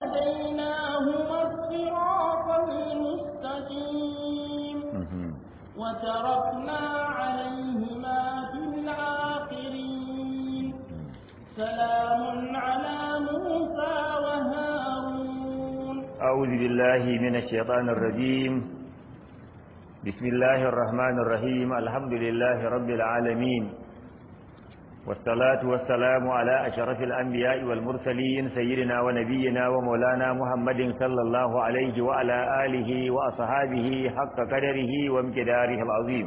وهديناهما الصراط المستقيم وتركنا عليهما في الآخرين سلام على موسى وهارون أعوذ بالله من الشيطان الرجيم بسم الله الرحمن الرحيم الحمد لله رب العالمين والصلاة والسلام على أشرف الأنبياء والمرسلين سيدنا ونبينا ومولانا محمد صلى الله عليه وعلى آله وأصحابه حق قدره وامتداره العظيم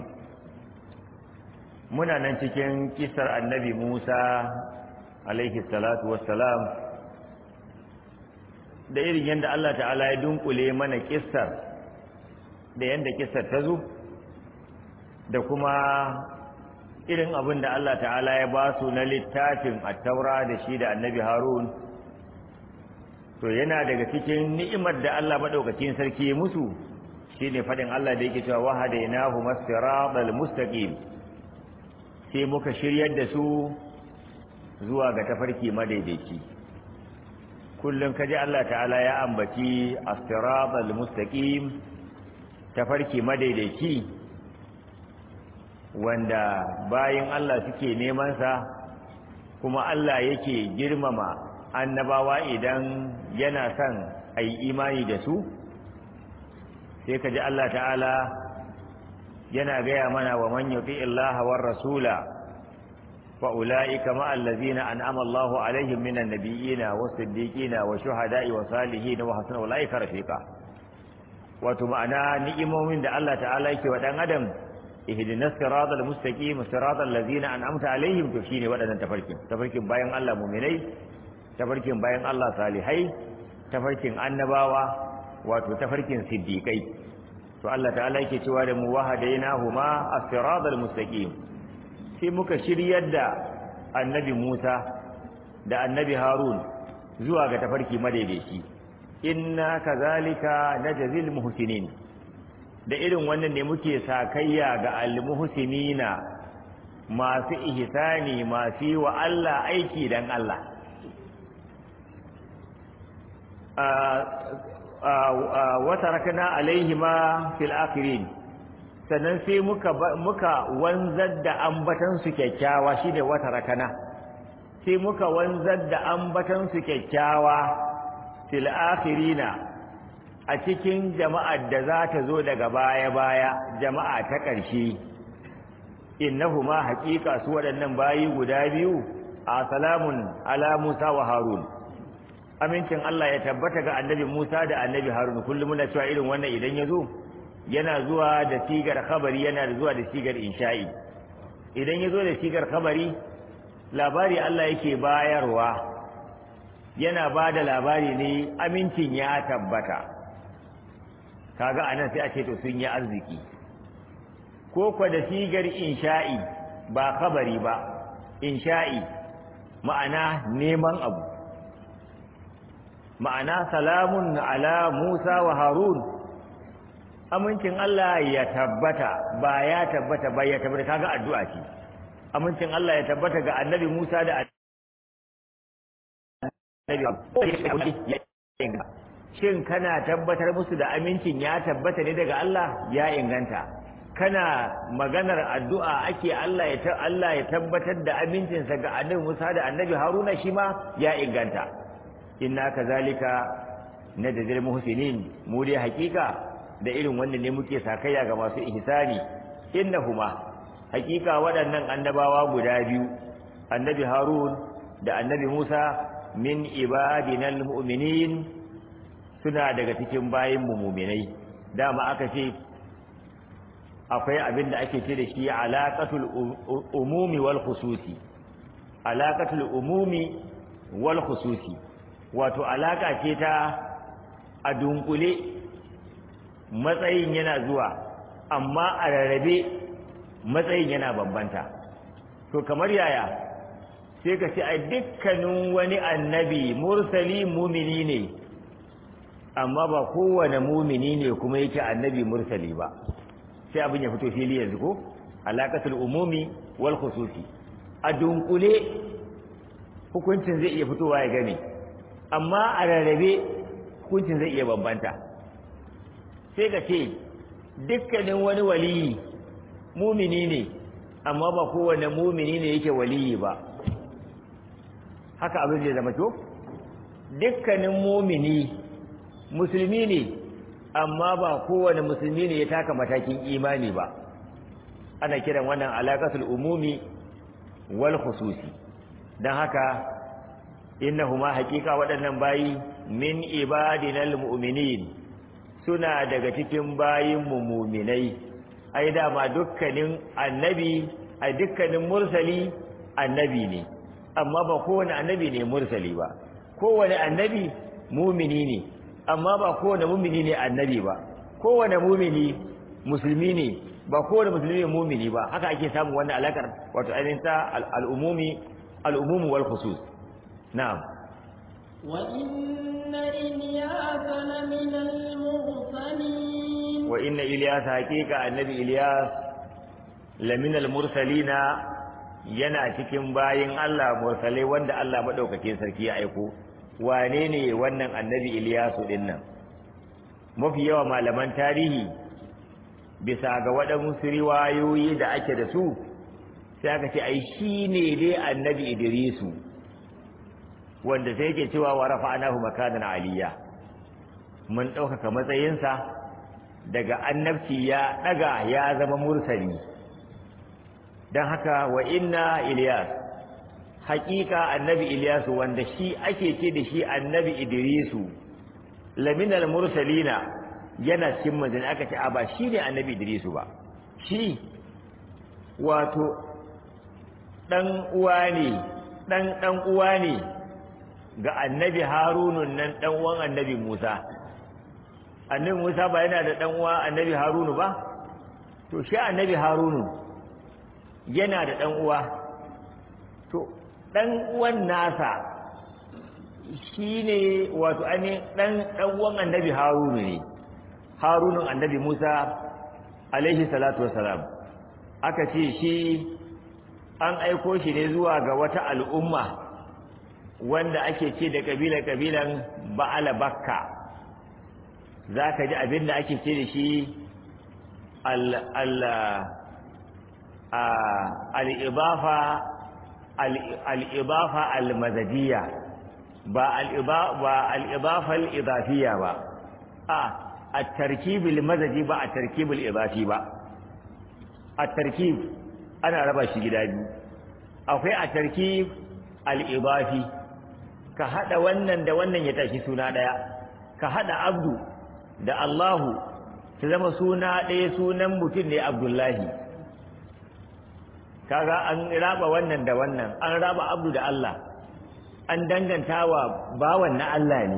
muna nan cikin kisar annabi Musa alaihi salatu wassalam da irin yadda Allah ta'ala ya dunkule mana kissar da yadda kissar ta zo da kuma irin abin da Allah ta'ala ya ba su na littafin attaura da shi da annabi harun to yana daga cikin ni'imar da Allah maɗaukacin sarki ya musu shine faɗin Allah da yake cewa wahadainahu masiratal mustaqim sai muka shiryar da su zuwa ga tafarki madaidaici kullum kaji Allah ta'ala ya ambaci as-siratal mustaqim tafarki madaidaici wanda bayin Allah suke neman sa kuma Allah yake girmama annabawa idan yana son ayi imani da su sai kaji Allah ta'ala yana gaya mana wa man yuti Allah war rasula فأولئك مع الذين أنعم الله عليهم من النبيين والصديقين والشهداء والصالحين وحسن أولئك رفيقا wato ma'ana ni'imomin da Allah ta'ala yake wa dan adam ihdinas siratal mustaqim siratal ladzina an'amta alaihim to shine wadannan tafarkin tafarkin bayan Allah mu'minai tafarkin bayan Allah salihai tafarkin annabawa wato tafarkin siddiqai to Allah ta'ala yake cewa da mu wahadainahuma as-siratal mustaqim sai muka shiryar da annabi Musa da annabi Harun zuwa ga tafarki madaidaici inna kazalika najzil muhsinin da irin wannan ne muke sakayya ga almuhsinina masu ihsani masu wa Allah aiki dan Allah wa tarakna alaihima fil akhirin sannan sai muka muka wanzar da ambatan su kyakkyawa shine wata rakana sai muka wanzar da ambatan su kyakkyawa fil akhirina a cikin jama'ar da za ta zo daga baya baya jama'a ta ƙarshe innahuma haqiqa su waɗannan bayi guda biyu a salamun ala Musa wa Harun amincin Allah ya tabbata ga annabi Musa da annabi Harun kullum muna cewa irin wannan idan ya zo yana zuwa da sigar khabari yana zuwa da sigar insha'i idan ya zo da sigar khabari labari Allah yake bayarwa yana ba da labari ne amincin ya tabbata kaga anan sai a ce to sun yi arziki ko kwa da sigar insha'i ba khabari ba insha'i ma'ana neman abu ma'ana salamun ala Musa wa Harun amincin Allah ya tabbata ba ya tabbata ba ya tabbata kaga addu'a ce amincin Allah ya tabbata ga annabi Musa da annabi shin kana tabbatar musu da amincin ya tabbata ne daga Allah ya inganta kana maganar addu'a ake Allah ya Allah ya tabbatar da amincinsa ga annabi Musa da annabi Haruna shi ma ya inganta inna kazalika najzil muhsinin mu dai hakika da irin wannan ne muke sakayya ga masu ihsani innahuma hakika waɗannan annabawa guda biyu annabi harun da annabi musa min ibadinal mu'minin suna daga cikin bayin mu mu'minai dama aka ce akwai abin da ake ce da shi alaqatul umumi wal khususi alaqatul umumi wal khususi wato alaka ce ta a dunkule matsayin yana zuwa amma a rarrabe matsayin yana bambanta to kamar yaya sai ka ce a dukkanin wani annabi mursali mumini ne amma ba kowane mumini ne kuma yake annabi mursali ba sai abin ya fito fili yanzu ko alaqatul umumi wal khususi a dunkule hukuncin zai iya fitowa ya gane amma a rarrabe hukuncin zai iya bambanta sai ka ce dukkanin wani waliyi mumini ne amma ba kowane mumini ne yake waliyi ba haka abin zai zama to dukkanin mumini musulmi ne amma ba kowane musulmi ne ya taka matakin imani ba ana kiran wannan alaƙatul umumi wal khususi don haka innahuma haƙiƙa waɗannan bayi min ibadinal mu'minin suna daga cikin bayin mu muminai ai dama dukkanin annabi a dukkanin mursali annabi ne amma ba kowane annabi ne mursali ba kowane annabi mumini ne amma ba kowane mumini ne annabi ba kowane mumini musulmi ne ba kowane musulmi ne mumini ba haka ake samun wannan alakar wato ainihin ta al'umumi al'umumu wal khusus na'am wa inna ilyasa lamina al-mursalin wa inna ilyasa haqiqa annabi ilyas lamina al-mursalina yana cikin bayin Allah mursalai wanda Allah madaukakin sarki ya aiko wane ne wannan annabi Iliyasu din nan mafi yawa malaman tarihi bisa ga waɗansu riwayoyi da ake da su sai aka ce ai shi ne dai annabi Idrisu wanda sai yake cewa wa rafa'nahu makanan aliyya mun ɗaukaka matsayinsa daga annabci ya ɗaga ya zama mursali don haka wa inna Iliyas haƙiƙa annabi Ilyasu wanda shi ake ce da shi annabi Idrisu laminal mursalina yana cikin manzanni aka ce a ba shi ne annabi Idrisu ba shi wato ɗan uwa ne ɗan ɗan uwa ne ga annabi Harunun nan ɗan uwan annabi Musa annabi Musa ba yana da ɗan uwa annabi Harunu ba to shi annabi Harunu yana da ɗan uwa to ɗan uwan nasa shi ne wato ane ɗan uwan annabi harunu ne harunun annabi musa alaihi salatu wasalam aka ce shi an aiko shi ne zuwa ga wata al'umma wanda ake ce da ƙabila-ƙabilan ba'ala bakka za ka ji abin da ake ce da shi al'ibafa al'ibafa al-mazadiyya ba al'ibafa al'idafiyya ba a a tarkibul mazaji ba a tarkibul idafi ba a tarkib ana raba shi gida biyu akwai a tarkib al'idafi ka haɗa wannan da wannan ya tashi suna ɗaya ka haɗa abdu da allahu su zama suna ɗaya sunan mutum ne abdullahi kaga an raba wannan da wannan an raba abdu da Allah an danganta wa bawan na Allah ne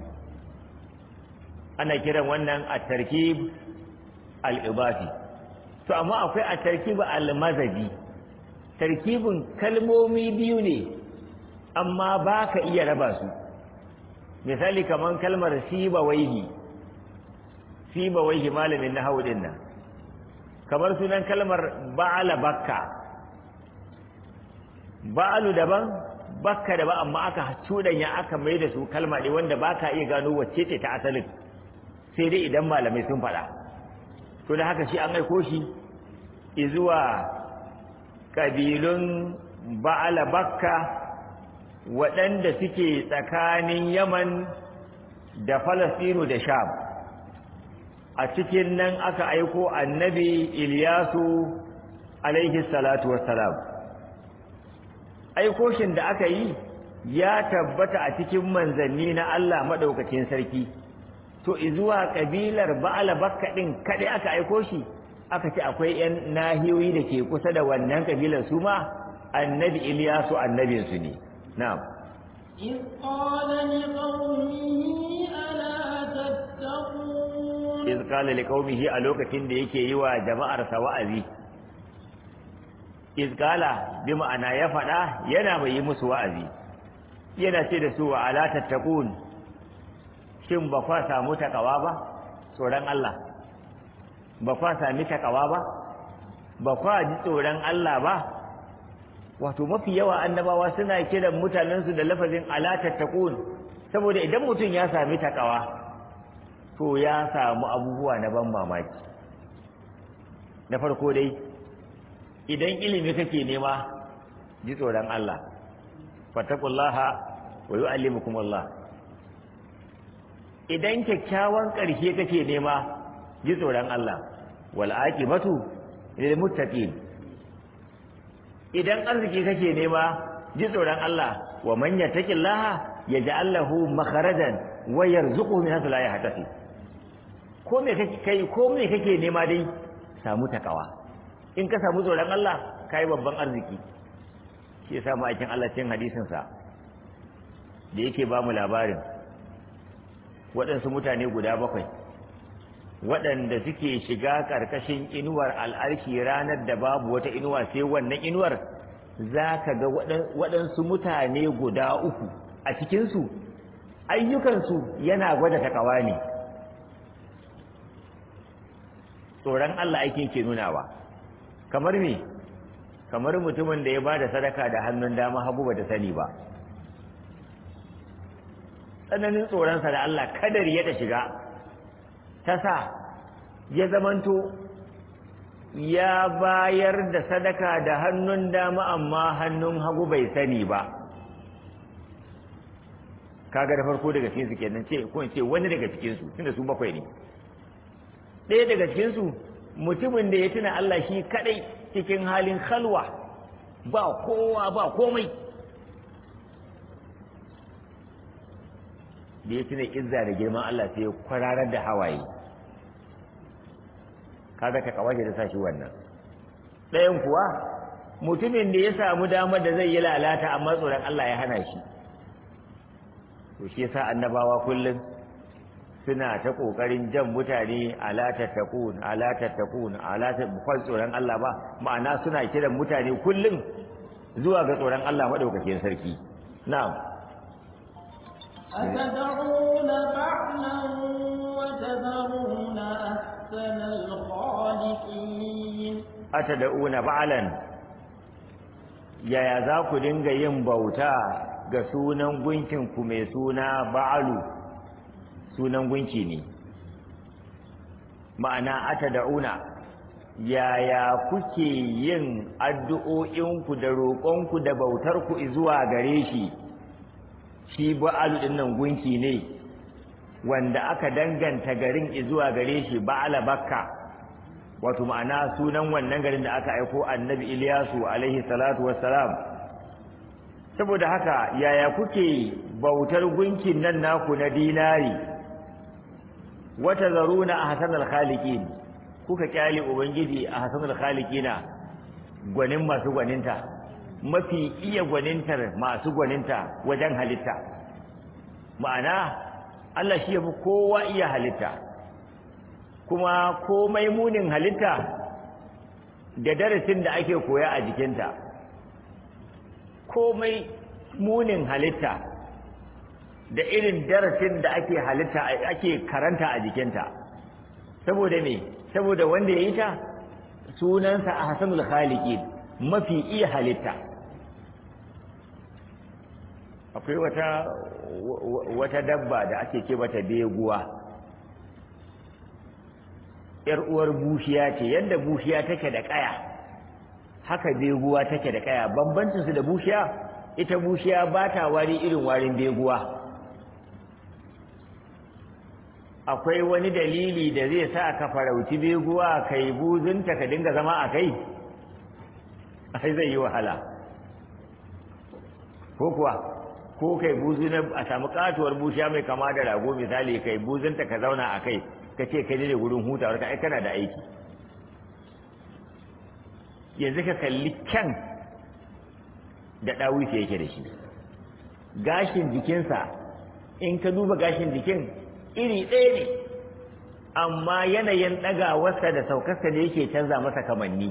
ana kiran wannan a tarkib al-ibafi to amma akwai a tarkib al-mazaji tarkibin kalmomi biyu ne amma ba ka iya raba su misali kaman kalmar siba waihi siba waihi malamin na din nan kamar sunan kalmar ba'ala bakka ba'alu daban bakka daban amma aka cudanya aka mai da su kalma ne wanda baka iya gano wacce ce ta asalin sai dai idan malamai sun faɗa to da haka shi an aiko shi izuwa kabilun ba'ala bakka waɗanda suke tsakanin yaman da falastinu da sham a cikin nan aka aiko annabi iliyasu alaihi salatu wassalam aikoshin da aka yi ya tabbata a cikin manzanni na Allah maɗaukacin sarki to izuwa ƙabilar ba'ala bakka ɗin kaɗai aka aiko shi aka ce akwai 'yan nahiyoyi da ke kusa da wannan ƙabilar su ma annabi iliyasu annabinsu ne na'am إذ قال لقومه ألا تتقون iz qala liqaumihi a lokacin da yake yi wa jama'ar sa wa'azi iz qala bi ma'ana ya fada yana mai yi musu wa'azi yana ce da su wa ala tattaqun shin ba kwa samu takawa ba tsoron Allah ba kwa sami takawa ba ba kwa ji tsoron Allah ba wato mafi yawa annabawa suna kiran mutanensu da lafazin ala tattaqun saboda idan mutum ya sami takawa to ya samu abubuwa na ban mamaki na farko dai idan ilimi kake nema ji tsoron Allah fatakullaha wa yu'allimukum Allah idan kyakkyawan ƙarshe kake nema ji tsoron Allah wal aqibatu lil muttaqin idan arziki kake nema ji tsoron Allah wa man yattaqillaha yaj'al lahu makharajan wa yarzuquhu min haythu la yahtasib ko me kake kai ko me kake nema dai samu takawa in ka samu tsoron Allah kai babban arziki shi yasa ma'aikin Allah cikin hadisin sa da yake ba mu labarin waɗansu mutane guda bakwai waɗanda suke shiga ƙarƙashin inuwar al'arki ranar da babu wata inuwa sai wannan inuwar za ka ga waɗansu mutane guda uku a cikinsu ayyukansu yana gwada takawa ne tsoron Allah aikin ke nunawa kamar me kamar mutumin da ya ba da sadaka da hannun dama hagu ba ta sani ba tsananin tsoronsa da Allah kadar ya ta shiga ta sa ya zamanto ya bayar da sadaka da hannun dama amma hannun hagu bai sani ba kaga da farko daga cikinsu kenan ce ko in ce wani daga cikinsu tunda su bakwai ne ɗaya daga cikinsu mutumin da ya tuna Allah shi kadai cikin halin halwa ba kowa ba komai da ya tuna izza da girman Allah sai ya kwararar da hawaye kaga ta kawaje da sashi wannan ɗayan kuwa mutumin da ya samu damar da zai yi lalata amma tsoron Allah ya hana shi to shi yasa annabawa kullum suna ta kokarin jan mutane ala tattakun ala tattakun ala tattakun tsoron Allah ba ma'ana suna kiran mutane kullum zuwa ga tsoron Allah madaukakin sarki na'am أتدعون بعلا وتذرون أحسن الخالقين atada'una ba'alan yaya za ku dinga yin bauta ga sunan gunkinku mai suna ba'alu sunan gunki ne ma'ana atada'una yaya kuke yin addu'o'inku da roƙonku da bautarku zuwa gare shi shi ba'alu ɗin nan gunki ne wanda aka danganta garin zuwa gare shi ba'ala bakka wato ma'ana sunan wannan garin da aka aiko annabi Ilyasu alaihi salatu wassalam saboda haka yaya kuke bautar gunkin nan naku na dinari wata zaruna a hasanul khaliqin kuka kyale ubangiji a hasanul khaliqina gwanin masu gwaninta mafi iya gwanintar masu gwaninta wajen halitta ma'ana Allah shi yafi kowa iya halitta kuma komai munin halitta da darasin da ake koya a jikinta komai munin halitta da irin darasin da ake halitta ake karanta a jikinta saboda me saboda wanda ya yi ta sunansa a hasanul khaliki mafi iya halitta akwai wata wata dabba da ake ce mata beguwa ‘yar uwar bushiya ce yadda bushiya take da ƙaya haka beguwa take da ƙaya bambancinsu da bushiya ita bushiya ba ta wari irin warin beguwa akwai wani dalili da zai sa ka farauci beguwa kai buzunta ka dinga zama a kai ai zai yi wahala ko kuwa ko kai buzu na a samu katuwar bushiya mai kama da rago misali kai buzunta ka zauna a kai ka ce kai ne gurin hutawar ka ai kana da aiki yanzu ka kalli kyan da ɗawisi yake da shi gashin jikinsa in ka duba gashin jikin iri ɗaya ne amma yanayin ɗagawarsa da saukarsa ne yake canza masa kamanni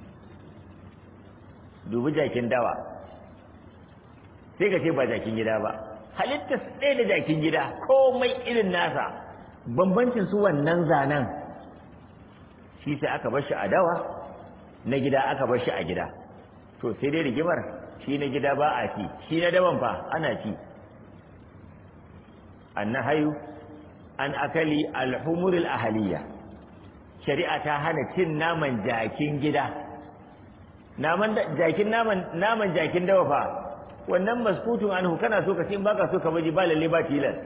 dubi jakin dawa sai ka ce ba jakin gida ba halittar ɗaya da jakin gida komai irin nasa bambancin su wannan zanen shi sai aka bar shi a dawa na gida aka bar shi a gida to sai dai rigimar shi na gida ba a ci shi na daban fa ana ci annahayu an akali alhumurul ahaliya shari'a ta hana cin naman jakin gida naman jakin naman naman jakin dawa fa wannan maskutun anhu kana so ka ci in baka so ka baji ba lalle ba tilas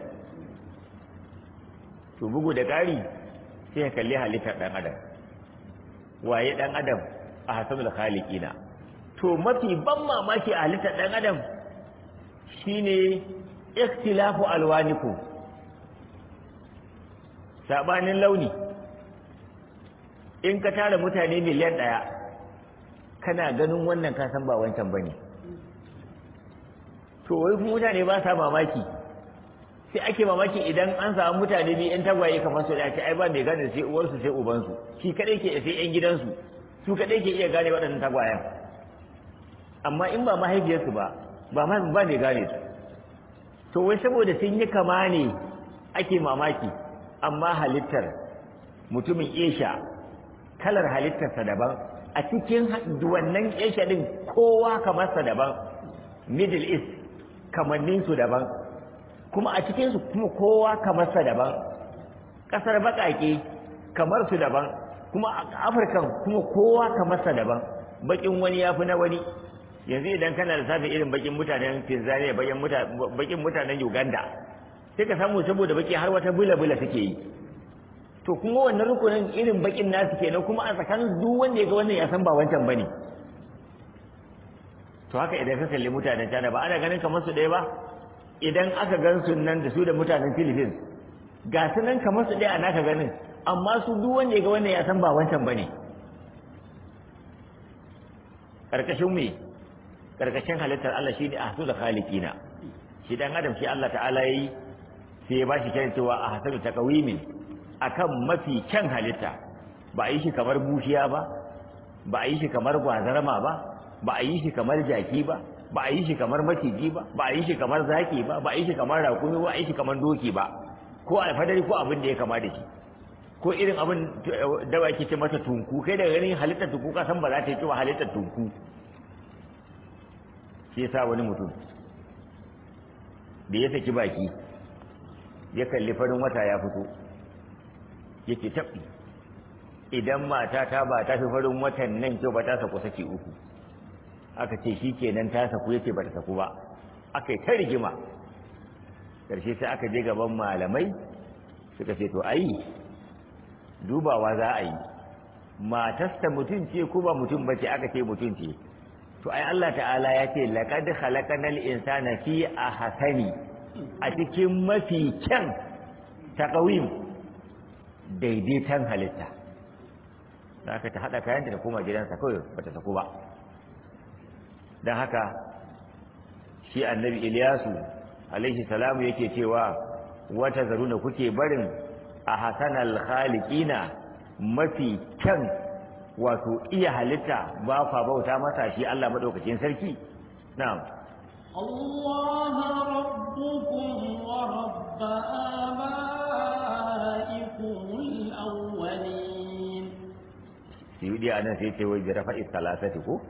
to bugu da ƙari sai ka kalli halittar dan adam waye dan adam a hasanul khaliqina to mafi ban mamaki a halittar dan adam shine ikhtilafu alwanikum sabanin launi in ka tara mutane miliyan ɗaya kana ganin wannan ka san ba wancan bane to wai kuma mutane ba sa mamaki sai ake mamaki idan an samu mutane biyu yan tagwaye kamar su da ce ai ba mai gane sai uwarsu sai ubansu shi kadai ke sai yan gidansu su kadai ke iya gane waɗannan tagwayen amma in ba mahaifiyarsu ba ba ba mai gane su to wai saboda sun yi kama ne ake mamaki amma halittar mutumin esha kalar halittarsa daban a cikin wannan esha din kowa kamarsa daban middle east kamanninsu daban kuma a cikinsu kuma kowa kamarsa daban ƙasar baƙaƙe kamar su daban kuma a afirkan kuma kowa kamarsa daban baƙin wani ya fi na wani yanzu idan kana da safi irin baƙin mutanen tanzania baƙin mutanen uganda sai ka samu saboda baƙi har wata bula-bula suke yi to kuma wannan rukunin irin baƙin nasu kenan kuma a tsakanin duk wanda ya ga wannan ya san ba wancan bane to haka idan ka kalli mutanen China ba ana ganin kamar su ɗaya ba idan aka gan su nan da su da mutanen Philippines ga su nan kamar su ɗaya a naka ganin amma su duk wanda ya ga wannan ya san ba wancan bane karkashin me karkashin halittar Allah shine ahsanu khaliqina shi dan adam shi Allah ta'ala yayi sai ya bashi kyan cewa ahsanu taqwimin akan mafi kyan halitta ba a yi shi kamar bushiya ba ba a yi shi kamar gwazarma ba ba a yi shi kamar jaki ba ba a yi shi kamar maciji ba ba a yi shi kamar zaki ba ba a yi shi kamar rakumi ba a yi shi kamar doki ba ko alfadari ko abin da ya kama da shi ko irin abin da ake ce masa tunku kai daga ganin halittar tunku ka san ba za ta yi cewa halittar tunku shi yasa wani mutum da ya saki baki ya kalli farin wata ya fito yake tabbi idan mata ta ba ta fi farin watan nan kyau ba ta saku saki uku aka ce shi kenan ta saku yace ba ta saku ba aka yi ta rigima ƙarshe sai aka je gaban malamai suka ce to ai dubawa za a yi matasta mutum ce ko ba mutum bace aka ce mutum ce to ai Allah ta'ala ya ce laqad khalaqanal insana fi ahsani a cikin mafi kyan taqwim daidaitan halitta da aka ta hada kayanta da koma gidansa kawai bata saku ba dan haka shi annabi Ilyasu alaihi salamu yake cewa wata zaruna kuke barin a hasanal khaliqina mafi kyan wato iya halitta ba fa bauta masa shi Allah madaukakin sarki na'am الله ربكم ورب آبائكم الأولين siyudi anan sai ce wai jarafa istalasati ko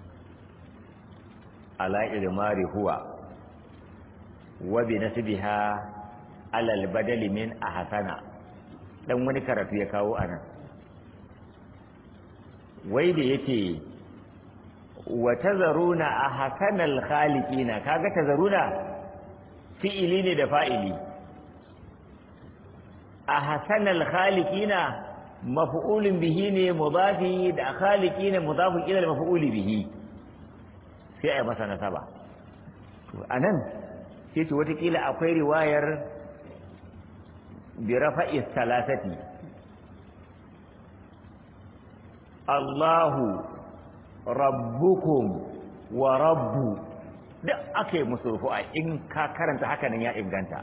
ala ilmari huwa wa bi nasbiha ala albadali min ahsana dan wani karatu ya kawo anan wai da yake wa tazaruna ahsanal khaliqina kaga tazaruna fi'ili ne da fa'ili ahsanal khaliqina maf'ulun bihi ne mudafi da khaliqina mudafun ila maf'uli bihi sai ai masa nasaba to anan sai to watakila akwai riwayar bi rafa'i salasati Allahu rabbukum wa rabbu duk aka yi musu rufu'a in ka karanta haka nan ya inganta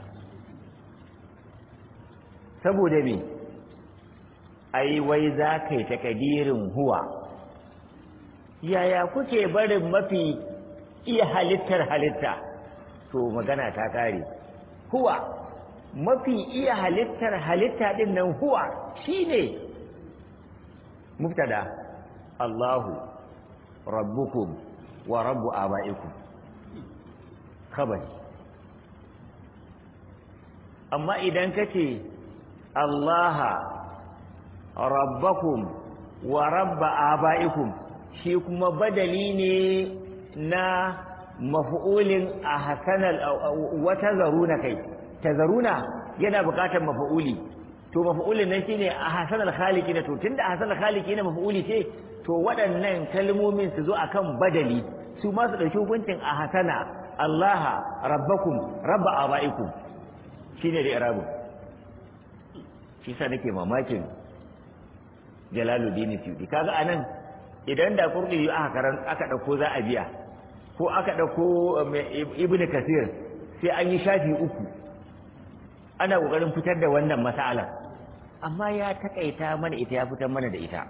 saboda me ai wai za ka yi takadirin huwa yaya kuke barin mafi iya halittar halitta to magana ta kare huwa mafi iya halittar halitta din nan huwa shine mubtada Allahu rabbukum wa rabbu abaikum khabari amma idan kace Allah rabbakum wa rabba abaikum shi kuma badali ne na maf'ulin a hasanal wata zaruna kai tazaruna yana bukatar maf'uli to maf'ulin nan shine a hasanal khaliqin to tunda hasanal khaliqin maf'uli ce to waɗannan kalmomin su zo akan badali su ma su dauki hukuncin a hasana Allah rabbakum rabba abaikum shine da irabu shi sa nake mamakin Jalaluddin Suyuti kaga anan idan da Qurtubi aka karan aka dauko za a biya ko aka dauko Ibn Kathir sai an yi shafi uku ana kokarin fitar da wannan mas'alar amma ya takaita mana ita ya fitar mana da ita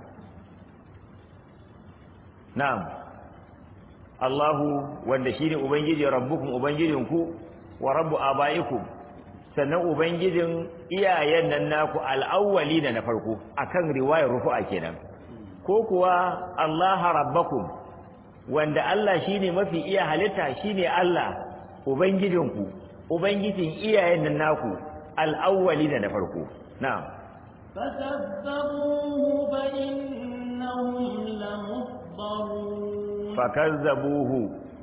na'am Allahu wanda shine ubangiji rabbukum ubangijinku wa rabbu abaikum sannan ubangijin iyayen nan naku al'awwali da na farko akan riwayar rufu'a kenan ko kuwa Allah rabbakum wanda Allah shine mafi iya halitta shine Allah ubangijinku ubangijin iyayen nan naku al'awwali da na farko na'am فكذبوه فإنهم لمحضرون fakazzabuhu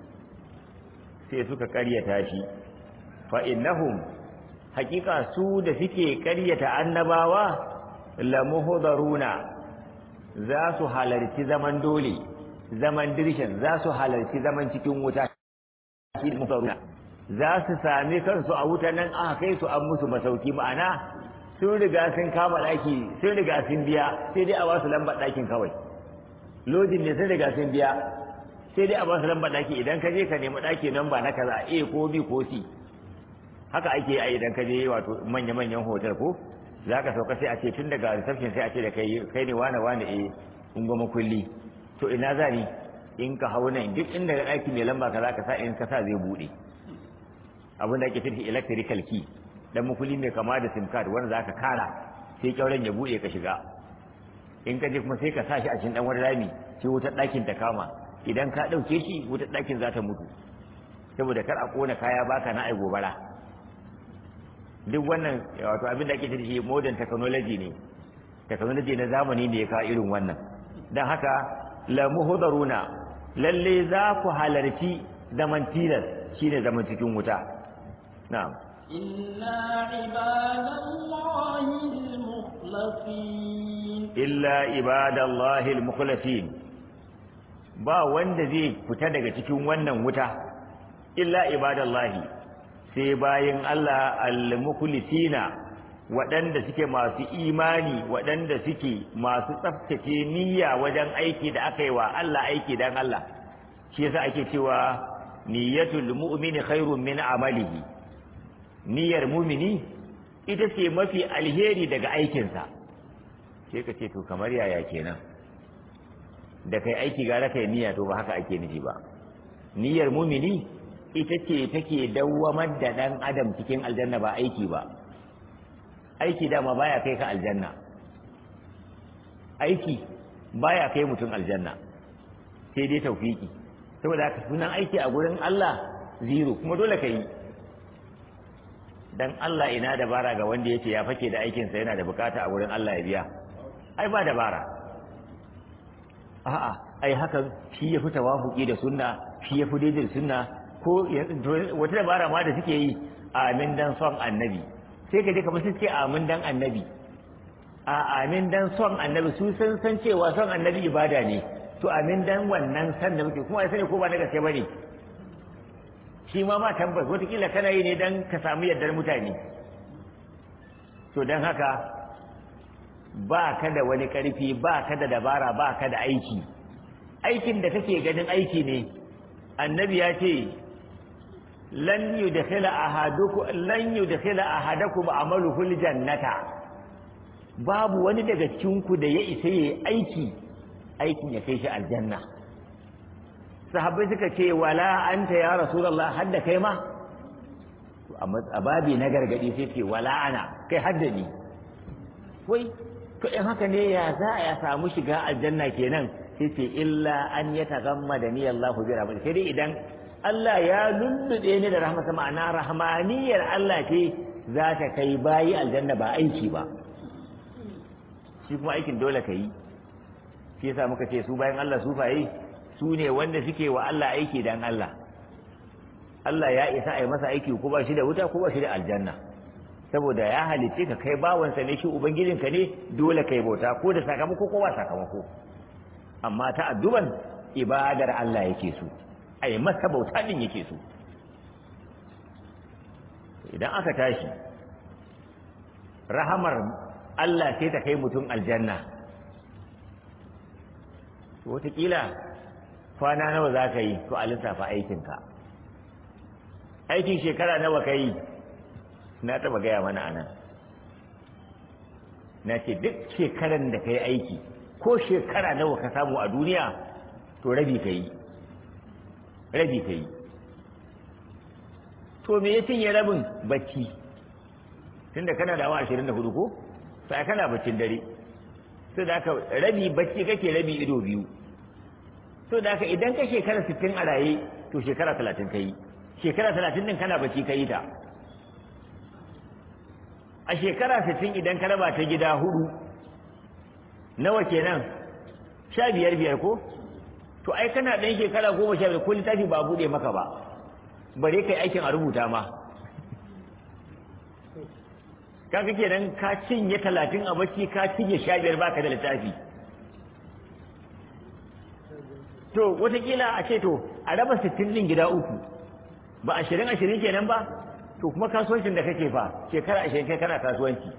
sai suka karyata shi fa innahum hakika su da suke karyata annabawa lamuhdaruna za su halarci zaman dole zaman dirshin za su halarci zaman cikin wuta shi muhdaruna za su sami kansu a wuta nan aka kai su an musu masauki ma'ana sun riga sun kama daki sun riga sun biya sai dai a ba su lambar dakin kawai lojin ne sun riga sun biya sai dai a ba su lambar daki idan ka je ka nemi daki nan ba na kaza A ko B ko C haka ake yi idan ka je wato manya-manyan hotel ko za ka sauka sai a ce tun daga reception sai a ce da kai kai ne wane wane eh in goma kulli to ina za ni in ka hau nan duk inda ga ɗaki mai lamba ka za ka sa in ka sa zai buɗe abin da ake tafi electrical key dan makulli mai kama da sim card wanda za ka kara sai kyauren ya buɗe ka shiga in ka je kuma sai ka sa shi a cikin ɗan wani rami sai wutar ɗakin ta kama idan ka ɗauke shi wutar ɗakin za ta mutu saboda kar a ƙona kaya baka na ai gobara duk wannan wato abin da ake ce shi modern technology ne technology na zamani ne ya kawo irin wannan don haka la muhdaruna lalle za ku halarci zaman tilas shine zaman cikin wuta na'am إلا عباد الله المخلصين illa ibadallahi almukhlasin ba wanda zai fita daga cikin wannan wuta illa ibadallahi sai bayan Allah al-mukhlisina waɗanda suke masu imani waɗanda suke masu tsaftace niyya wajen aiki da aka yi wa Allah aiki dan Allah shi yasa ake cewa niyyatul mu'mini khairun min amalihi niyyar mu'mini ita ce mafi alheri daga aikinsa sai ka ce to kamar yaya kenan da kai aiki gara kai niyya to ba haka ake nufi ba niyyar mu'mini ita ce take dawwamar da ɗan adam cikin aljanna ba aiki ba aiki dama baya kai ka aljanna aiki baya kai mutum aljanna sai dai taufiki saboda haka sunan aiki a gurin Allah zero kuma dole ka yi dan Allah ina dabara ga wanda yace ya fake da aikinsa yana da bukata a gurin Allah ya biya ai ba dabara a'a ai hakan shi ya fi tawafuki da sunna shi ya fi daidai da sunna ko wata dabara ma da suke yi amin dan son annabi sai ka je kamar suke amin dan annabi a amin dan son annabi su san san cewa son annabi ibada ne to amin dan wannan san da muke kuma sai ko ba na gaske bane shi ma ma tabbas wataƙila kana yi ne dan ka samu yardar mutane to dan haka ba ka da wani ƙarfi ba ka da dabara ba ka da aiki aikin da kake ganin aiki ne annabi ya ce lan yudkhila ahadukum lan yudkhila ahadakum amaluhu aljannata babu wani daga cikin ku da ya isa yayi aiki aikin ya kai shi aljanna sahabbai suka ce wala anta ya rasulullah hadda kai ma a babi na gargadi sai ce wala ana kai hadda ni wai to in haka ne ya za a ya samu shiga aljanna kenan sai ce illa an ya tagamma da ni Allahu bi rahmatihi sai dai idan Allah ya lullube ni da rahmasa ma'ana rahmaniyar Allah ce za ta kai bayi aljanna ba aiki ba shi kuma aikin dole ka yi shi yasa muka ce su bayan Allah sufaye su ne wanda suke wa Allah aiki dan Allah Allah ya isa a yi masa aiki ko ba shi da wuta ko ba shi da aljanna saboda ya halitte ka kai bawansa ne shi ubangijinka ne dole kai bauta ko da sakamako ko ba sakamako amma ta adduban ibadar Allah yake so a yi masa bauta din yake so idan aka tashi rahamar Allah sai ta kai mutum aljanna wataƙila kwana nawa za ka yi to a lissafa aikinka aikin shekara nawa ka yi na taba gaya mana anan na ce duk shekaran da ka yi aiki ko shekara nawa ka samu a duniya to rabi ka yi rabi ka yi to me ya cinye rabin bacci tunda kana da awa ashirin da hudu ko sai kana baccin dare sai da aka rabi bacci kake rabi ido biyu so da haka idan ka shekara sittin a raye to shekara talatin ka yi shekara talatin din kana bacci ka yi ta a shekara sittin idan ka raba ta gida hudu nawa kenan sha biyar biyar ko to ai kana ɗan shekara goma sha biyar ko littafi ba buɗe maka ba bare kai aikin a rubuta ma kaga kenan ka cinye talatin a bacci ka cinye sha biyar baka da littafi to watakila a ce to a raba sittin din gida uku ba ashirin ashirin kenan ba to kuma kasuwancin da kake fa shekara ashirin kai kana kasuwanci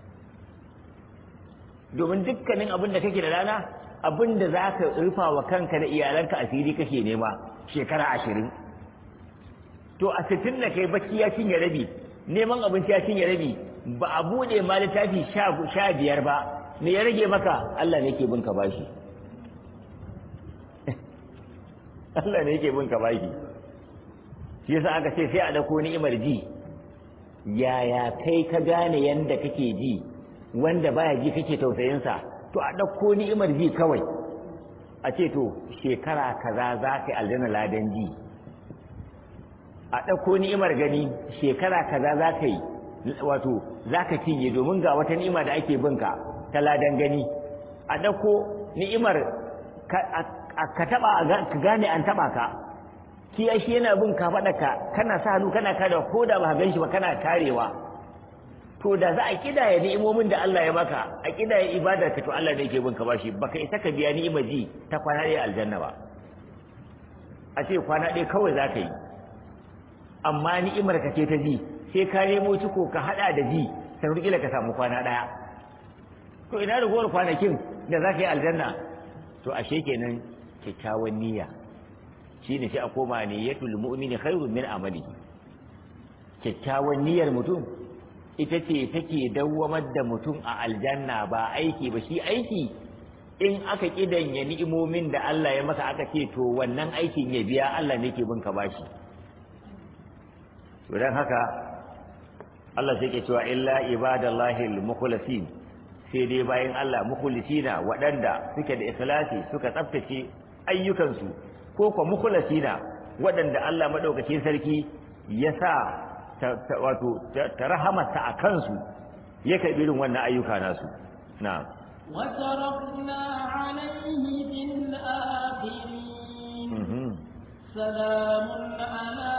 domin dukkanin abin da kake da rana abin da za ka rufa wa kanka da iyalanka asiri kake nema shekara ashirin to a sittin da kai bacci ya cinye rabi neman abinci ya cinye rabi ba a buɗe ma littafi sha biyar ba me ya rage maka Allah ne ke bin ka bashi Allah ne yake bin ka bashi shi yasa aka ce sai a dauko ni'imar ji yaya kai ka gane yanda kake ji wanda baya ji kake tausayin sa to a dauko ni'imar ji kawai a ce to shekara kaza za ka yi aljanna ladan ji a dauko ni'imar gani shekara kaza za ka yi wato za ka cinye domin ga wata ni'ima da ake bin ka ta ladan gani a dauko ni'imar ka taba ka gane an taba ka ki shi yana bin ka faɗa ka kana sa hannu kana kada ko da ba gan shi ba kana karewa to da za a kidaya ni'imomin da Allah ya maka a kidaya ibadar ka to Allah ne yake bin ka bashi baka isa ka biya ni'imar ji ta kwana ɗaya aljanna ba a ce kwana ɗaya kawai za ka yi amma ni'imar ka ce ta ji sai ka nemo ciko ka haɗa da ji sai kila ka samu kwana ɗaya to ina da gowar kwanakin da za ka yi aljanna to ashe kenan kyakkyawan niyya shine sai a koma niyyatul mu'mini khairun min amali kyakkyawan niyyar mutum ita ce take dawwamar da mutum a aljanna ba aiki ba shi aiki in aka kidanya ni'imomin da Allah ya masa aka ce to wannan aikin ya biya Allah ne ke bin ka bashi to dan haka Allah sai ke cewa illa ibadallahi al-mukhlasin sai dai bayan Allah mukhlisina waɗanda suke da ikhlasi suka tsaftace ayyukansu ko kuma mukhlasina waɗanda Allah madaukakin sarki ya sa wato ta rahamarsa a kansu ya karɓi irin wannan ayyuka nasu na'am وتركنا عليه في الآخرين سلام على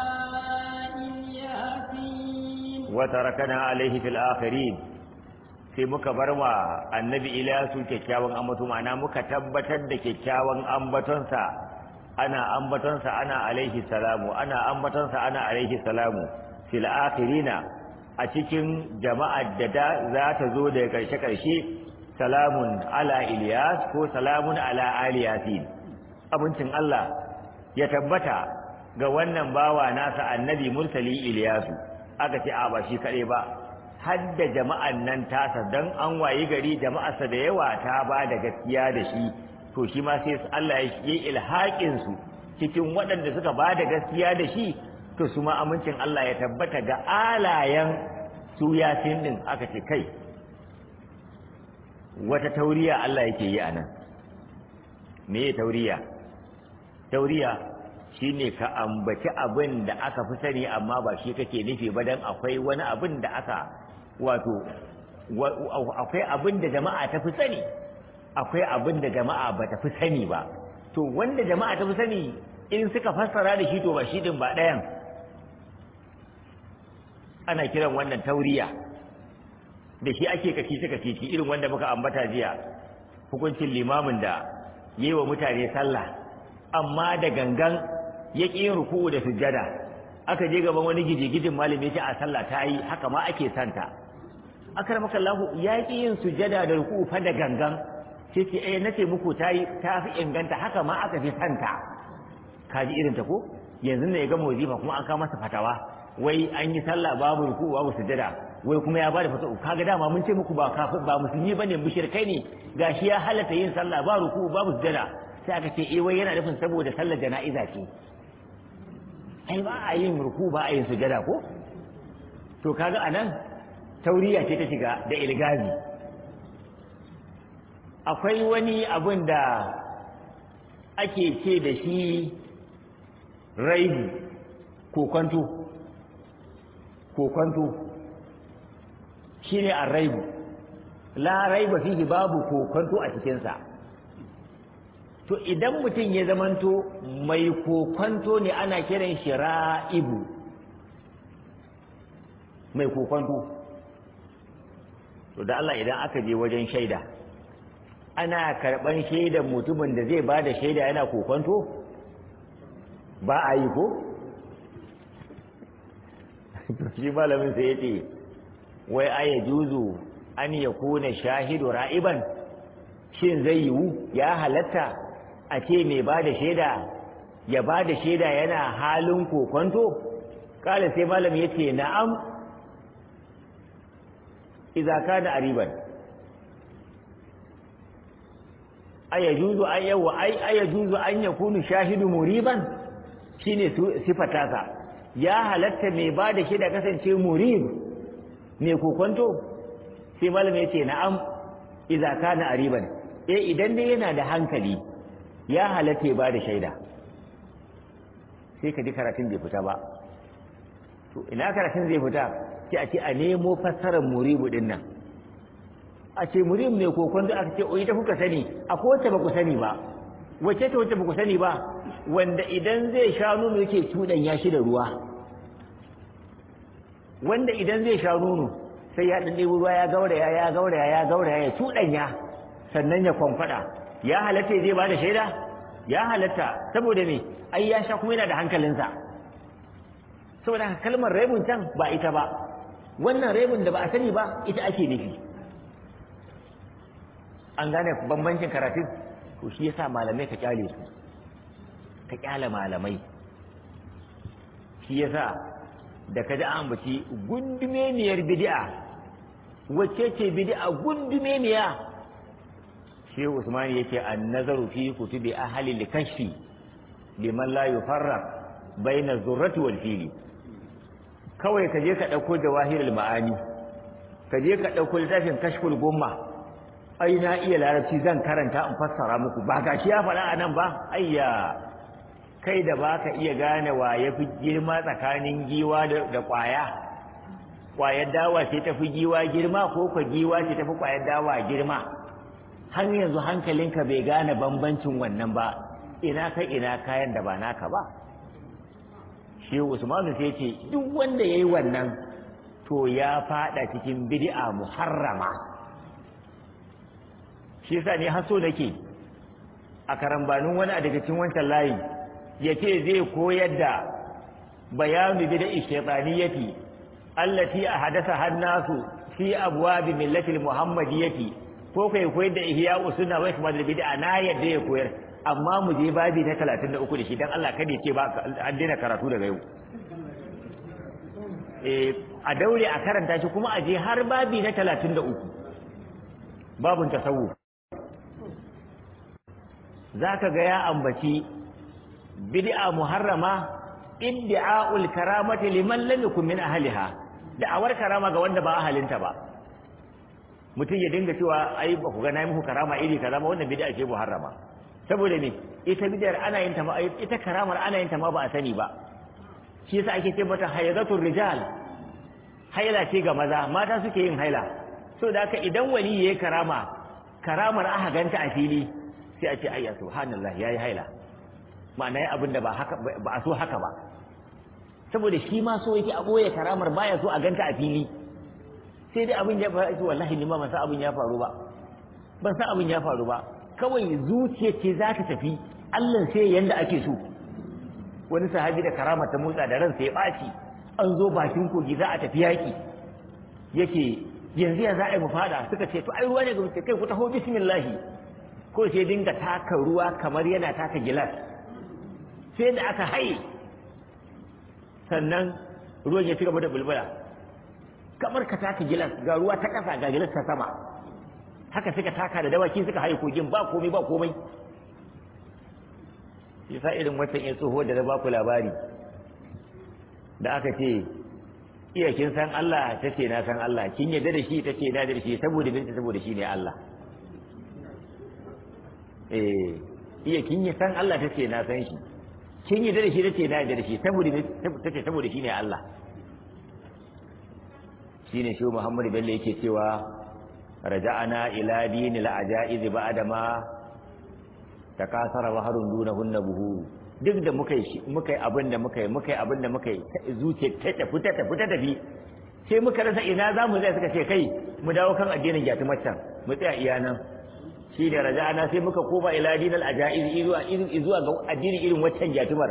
الياسين وتركنا عليه في الآخرين sai muka bar wa annabi Ilyasu kyakkyawan ambato ma'ana muka tabbatar da kyakkyawan ambatonsa ana ambatonsa ana alaihi salamu ana ambatonsa ana alaihi salamu fil akhirina a cikin jama'ar da za ta zo daga karshe karshe salamun ala Ilyas ko salamun ala ali yasin abincin Allah ya tabbata ga wannan bawa nasa annabi mursali Ilyasu aka ce a ba shi kare ba hadda jama'an nan tasa dan an wayi gari jama'arsa da yawa ta ba da gaskiya da shi to shi ma sai Allah ya yi ilhaƙin su cikin waɗanda suka ba da gaskiya da shi to su ma amincin Allah ya tabbata ga alayen su yasin din aka ce kai wata tauriya Allah yake yi anan me tauriya tauriya shine ka ambaci abin da aka fi sani amma ba shi kake nufi ba dan akwai wani abin da aka wato akwai abin da jama'a ta fi sani akwai abin da jama'a ba ta fi sani ba to wanda jama'a ta fi sani in suka fassara da shi to ba shi din ba ɗayan ana kiran wannan tauriya da shi ake kacici kacici irin wanda muka ambata jiya hukuncin limamin da yi wa mutane sallah amma da gangan ya ƙi yin ruku'u da sujjada aka je gaban wani gijigijin malami ce a sallah ta yi haka ma ake santa akramaka Allah ya ƙi yin sujjada da ruku'u fa da gangan sai ce eh nace muku ta yi ta fi inganta haka ma aka fi santa kaji irin ta ko yanzu ne ya gama wazifa kuma an kawo masa fatawa wai an yi sallah babu ruku'u babu sujjada wai kuma ya bada fatawa kaga dama mun ce muku ba kafir ba musulmi bane mushrikai ne gashi ya halatta yin sallah ba ruku'u babu sujjada sai aka ce eh wai yana nufin saboda sallar jana'iza ce ai ba a yin ruku ba a yin sujada ko to kaga anan tauriya ce ta shiga da ilgazi akwai wani abun da ake ce da shi raibu kokonto kokonto shine a raibu la raiba fihi babu kokonto a cikinsa to idan mutum ya zamanto mai kokonto ne ana kiran shi ra'ibu mai kokonto to da Allah idan aka je wajen shaida ana karɓan shaidan mutumin da zai ba da shaida yana kokonto ba a yi ko shi malamin sai ya ce wai aya juzu an ya kuna shahidu ra'iban shin zai yiwu ya halatta a ce mai ba da shaida ya ba da shaida yana halin kokonto kala sai malam ya ce na'am iza kana ariban aya juzu an yawa ai aya juzu an yakunu shahidu muriban shine sifata sa ya halatta mai ba da shaida kasance murib mai kokonto sai malam ya ce na'am iza kana ariban eh idan dai yana da hankali ya halatta ya ba da shaida sai ka ji karatun bai fita ba to ina karatun zai fita sai a ce a nemo fassarar muribu din nan a ce muribu ne kokon da aka ce o ita kuka sani a kowace ba ku sani ba wacce ta wacce ba ku sani ba wanda idan zai sha nono yake cuɗan ya shi da ruwa wanda idan zai sha nono sai ya ɗan ɗebo ruwa ya gauraya ya gauraya ya gauraya ya cuɗanya sannan ya kwamfada ya halatta zai ba da shaida ya halatta saboda me ai ya sha kuma yana da hankalinsa saboda haka kalmar raibun can ba ita ba wannan raibun da ba a sani ba ita ake nufi an gane bambancin karatun to shi yasa malamai ka kyale su ka kyale malamai shi yasa da ka ji an baci gundumeniyar bid'a wacce ce bid'a gundumeniya shehu usman yake an-nazaru fi kutubi ahli al-kashfi liman la yufarraq baina zurrati wal fili kawai ka je ka dauko jawahirul ma'ani ka je ka dauko littafin kashful gumma ai na iya larabci zan karanta in fassara muku ba gashi ya faɗa anan ba ayya kai da baka iya gane wa yafi girma tsakanin giwa da kwaya kwayar dawa ce tafi giwa girma ko ka giwa ce tafi kwayar dawa girma har yanzu hankalinka bai gane bambancin wannan ba ina kai ina kayan da ba naka ba shi usmanu sai ce duk wanda yayi wannan to ya fada cikin bid'a muharrama shi yasa ne haso nake a karambanin wani a daga cikin wancan layi yace zai koyar da bayanu bid'a shaytaniyati allati ahadatha hannasu fi abwab millati muhammadiyyati ko kai koyar da ihya usunna wa ikmal bid'a na yadda ya koyar amma mu je babi na 33 da shi dan Allah kada ya ce ba an daina karatu daga yau eh a daure a karanta shi kuma a je har babi na 33 babun tasawuf zaka ga ya ambaci bid'a muharrama iddi'a'ul karamati liman lam yakun min ahliha da'awar karama ga wanda ba ahalinta ba mutum ya dinga cewa ai ba ku ga nayi muku karama iri kaza ba wannan bid'a ce muharrama saboda me ita bid'ar ana yin ta ma ita karamar ana yin ta ma ba a sani ba shi yasa ake ce mata hayzatul rijal haila ce ga maza mata suke yin haila so da haka idan wali yayi karama karamar aka ganta a fili sai a ce ayya subhanallah yayi haila ma'ana yayi abin da ba haka ba a so haka ba saboda shi ma so yake a boye karamar baya so a ganta a fili sai dai abin ya faru wallahi ni ma ban san abin ya faru ba ban san abin ya faru ba kawai zuciya ce za ta tafi Allah sai yanda ake so wani sahabi da karama ta motsa da ransa ya ɓaci an zo bakin kogi za a tafi yaƙi yake yanzu ya za a yi mu fada suka ce to ai ruwa ne ga mutum kai ku taho bismillahi ko sai dinga taka ruwa kamar yana taka gilas sai da aka haye sannan ruwan ya ci gaba da bulbula kamar ka taka gilas ga ruwa ta ƙasa ga gilas ta sama haka suka taka da dawaki suka haye kogin ba komai ba komai yasa irin wata ya tsoho da na ba ku labari da aka ce iya kin san Allah ta ce na san Allah kin yadda da shi ta ce na da shi saboda binta saboda shi ne Allah eh iya kin yi san Allah ta ce na san shi kin yadda da shi ta ce na yadda da shi saboda ta ce saboda shi ne Allah shine shi Muhammadu Bello yake cewa raja'ana ila dinil ajaiz ba'da ma takasara waharun dunahunna buhuru duk da muka yi muka yi abin da muka yi muka yi abin da muka yi zuciya ta tafi ta tafi ta tafi sai muka rasa ina za mu zai suka ce kai mu dawo kan addinin jatumar can mu tsaya iya nan shi da raja'ana sai muka koma ila dinil ajaiz zuwa zuwa ga addinin irin waccan jatumar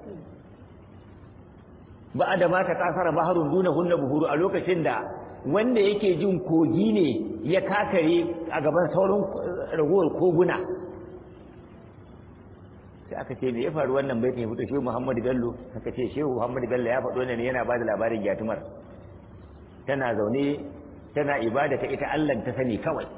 ba da ma ta kasara baharun dunahunna buhuru a lokacin da wanda yake jin kogi ne ya kakare a gaban sauran ragowar koguna sai aka ce me ya faru wannan baitin ya fito shehu Muhammadu Bello aka ce shehu Muhammadu Bello ya faɗo ne yana bada labarin gyatumar tana zaune tana ibada ta ita Allah ta sani kawai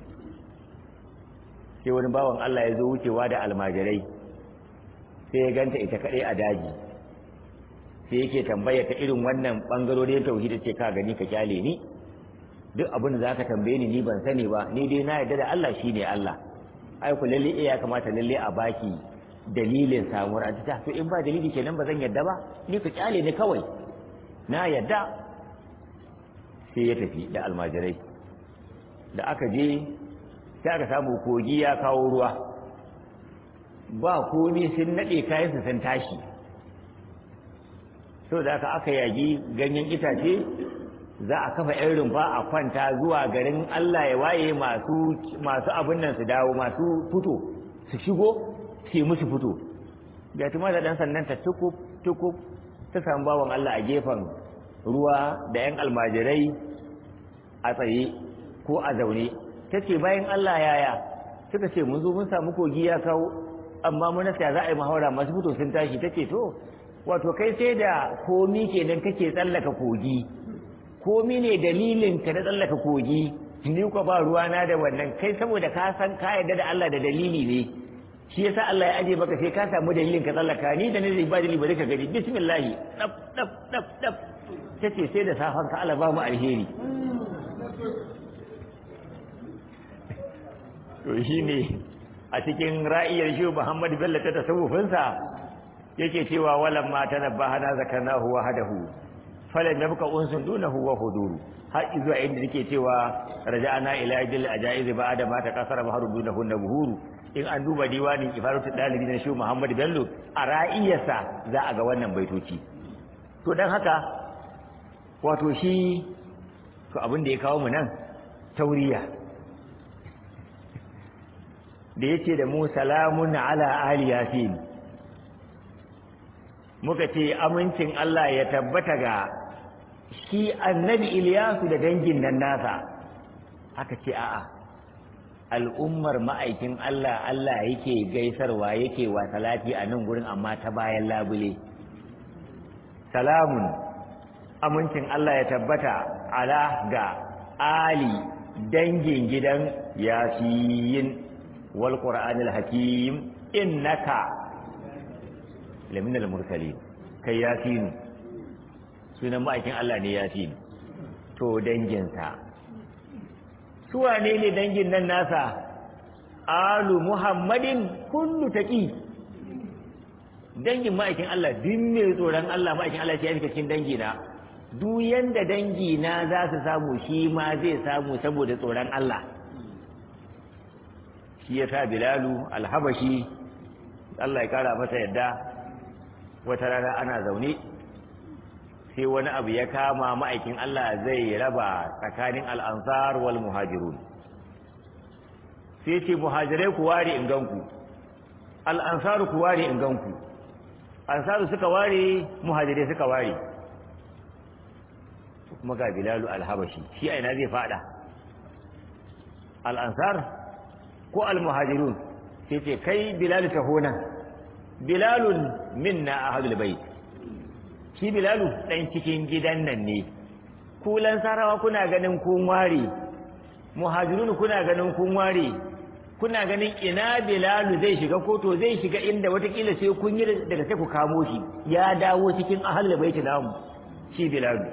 sai wani bawan Allah ya zo wucewa da almajirai sai ya ganta ita kaɗai a daji sai yake tambaya ta irin wannan ɓangarorin tauhidi ce ka gani ka kyale ni duk abin da zaka tambaye ni ni ban sani ba ni dai na yarda da Allah shine Allah ai ku lalle ya kamata lalle a baki dalilin samuwar ta to in ba dalili kenan ba zan yadda ba ni ku kyale ni kawai na yadda sai ya tafi da almajirai da aka je sai aka samu kogi ya kawo ruwa ba komi sun naɗe kayansu sun tashi so da aka aka yagi ganyen itace za a kafa yan rumfa a kwanta zuwa garin Allah ya waye masu masu abin nan su dawo masu fito su shigo su yi musu fito ga tuma da dan sannan ta tukub tukub ta samu bawan Allah a gefen ruwa da yan almajirai a tsaye ko a zaune ta ce bayan Allah yaya suka ce mun zo mun samu kogi ya kawo amma mun nasa za a yi mahaura masu fito sun tashi ta ce to wato kai sai da komi kenan kake tsallaka kogi komi ne dalilin ka na tsallaka kogi ni ko ba ruwana da wannan kai saboda ka san ka yarda da Allah da dalili ne shi yasa Allah ya aje maka sai ka samu dalilin ka tsallaka ni da ne zai ba dalili bari ka gani bismillah dab dab dab dab tace sai da safan ka Allah ba mu alheri to shine a cikin ra'iyar shi Muhammad Bello ta tasawufin sa yake cewa walam ma tanabbahana zakarnahu wahdahu falan yabqa unsun dunahu wa huduru har zuwa inda yake cewa raja'ana ila jil ajaiz ba'da ma takasara baharu dunahu nabuhuru in an duba diwanin ifaratu dalibi na shehu Muhammad Bello a ra'iyarsa za a ga wannan baitoci to dan haka wato shi to abin da ya kawo mu nan tauriya da yace da mu salamun ala ali yasin muka ce amincin Allah ya tabbata ga shi annabi Iliyasu da dangin nan nasa aka ce a'a al'ummar ma'aikin Allah Allah yake gaisarwa yake wa salati a nan gurin amma ta bayan labule salamun amincin Allah ya tabbata ala ga ali dangin gidan yasin wal qur'anil hakim innaka lamin al-mursalin kai yasin sunan ma'aikin Allah ne yasin to danginsa su wane ne dangin nan nasa alu muhammadin kullu taqi dangin ma'aikin Allah din ne tsoron Allah ma'aikin Allah ya fita cikin dangi na duk yanda dangi na za su samu shi ma zai samu saboda tsoron Allah shi ya sa bilalu alhabashi Allah ya kara masa yadda wata rana ana zaune sai wani abu ya kama ma'aikin Allah zai raba tsakanin al'ansar wal muhajirun sai ce muhajirai ku ware in ganku al'ansaru ku ware in ganku ansaru suka ware muhajirai suka ware kuma ga bilalu alhabashi shi aina zai fada al'ansar ko al-muhajirun sai ce kai bilalu ta hona bilalun minna ahadul bait shi bilalu dan cikin gidan nan ne ku lansarawa kuna ganin kun ware muhajirun kuna ganin kun ware kuna ganin ina bilalu zai shiga koto zai shiga inda watakila sai kun yi daga sai ku kamo shi ya dawo cikin ahal baiti namu shi bilalu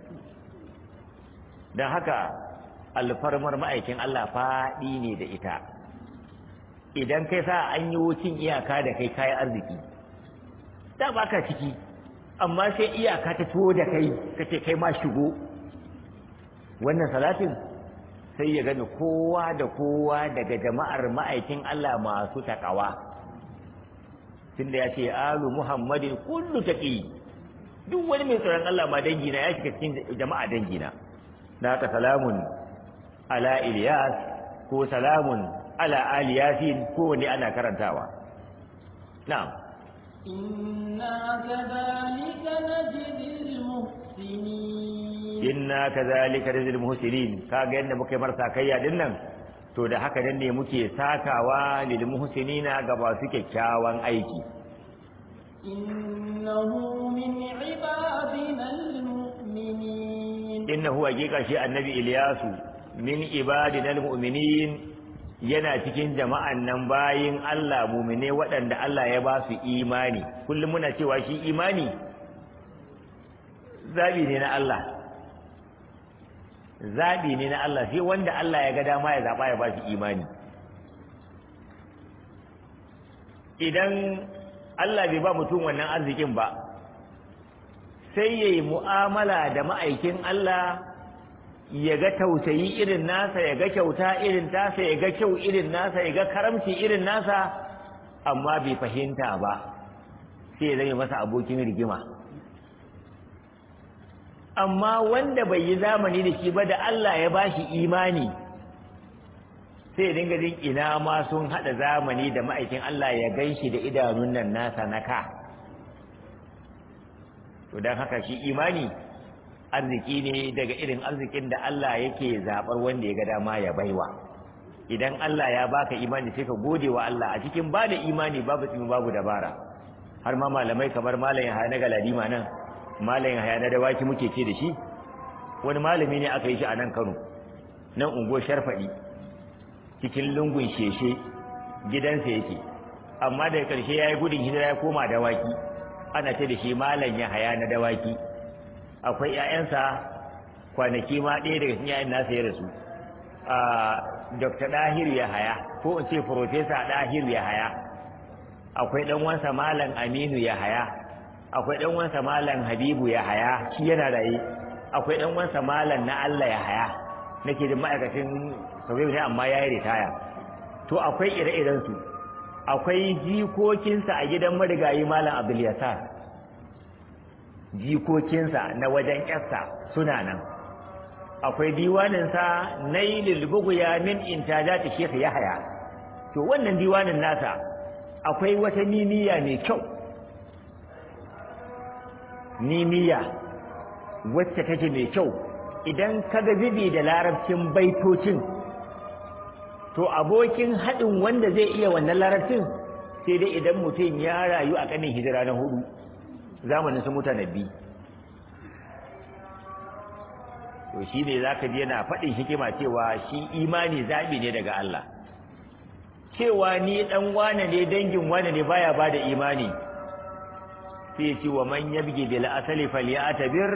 don haka alfarmar ma'aikin Allah faɗi ne da ita idan kai sa an yi wucin iyaka da kai kayan arziki da ba ka ciki amma sai iyaka ta tuwo da kai kace kai ma shigo wannan salatin sai ya gani kowa da kowa daga jama'ar ma'aikin Allah masu takawa tunda ya ce alu muhammadin kullu taqi duk wani mai tsoron Allah ma dangina ya shiga cikin jama'a dangina da haka salamun ala Ilyas ko salamun ala ali yasin ko wani ana karantawa na'am إنا كذلك نجزي المحسنين inna kadhalika rizqul muhsinin kaga yanda muke marsa kayya din nan to da haka nan ne muke sakawa lil muhsinina ga masu kyakkyawan aiki إنه من عبادنا المؤمنين innahu haqiqa shi annabi Ilyasu min ibadina almu'minin yana cikin jama'an nan bayin Allah mu'mine waɗanda Allah ya ba su imani kullum muna cewa shi imani zabi ne na Allah zabi ne na Allah sai wanda Allah ya ga dama ya zaba ya ba shi imani idan Allah bai ba mutum wannan arzikin ba sai ya yi mu'amala da ma'aikin Allah ya ga tausayi irin nasa ya ga kyauta irin tasa ya ga kyau irin nasa ya ga karamci irin nasa amma bai fahimta ba sai ya zama masa abokin rigima amma wanda bai yi zamani da shi ba da Allah ya bashi imani sai ya dinga jin ina ma sun haɗa zamani da ma'aikin Allah ya gan shi da idanun nan nasa na ka to don haka shi imani arziki ne daga irin arzikin da Allah yake zaɓar wanda ya ga dama ya baiwa idan Allah ya baka imani sai ka gode wa Allah a cikin ba da imani babu tsimi babu dabara har ma malamai kamar malam Yahaya na Galadima nan malam Yahaya na dawaki muke ce da shi wani malami ne aka yi shi a nan Kano nan ungo Sharfadi cikin lungun sheshe gidansa yake amma daga ƙarshe ya yi gudun hijira ya koma dawaki ana ce da shi malam ya haya na dawaki akwai ƴaƴansa kwanaki ma ɗaya daga cikin ƴaƴan nasa ya rasu a dr dahir ya haya ko in ce professor dahir ya haya akwai ɗan wansa malam aminu ya haya akwai ɗan wansa malam habibu ya haya shi yana raye akwai ɗan wansa malam na allah ya haya nake da ma'aikacin sauye ne amma ya yi ritaya to akwai ire-irensu akwai jikokinsa a gidan marigayi malam abdul yasar jikokinsa na wajen ƙyarsa suna nan akwai diwaninsa na yi lulbuguya min intaja ta shekha yahaya to wannan diwanin nasa akwai wata niniya mai kyau niniya wacce take mai kyau idan ka ga zibi da larabcin baitocin to abokin haɗin wanda zai iya wannan larabcin sai dai idan mutum ya rayu a ƙanin hijira na hudu zamanin su mutane bi to shi ne za ka ji yana faɗin hikima cewa shi imani zaɓi ne daga Allah cewa ni ɗan wane ne dangin wane ne baya ba da imani sai ce wa man yabgi bil asali falyatabir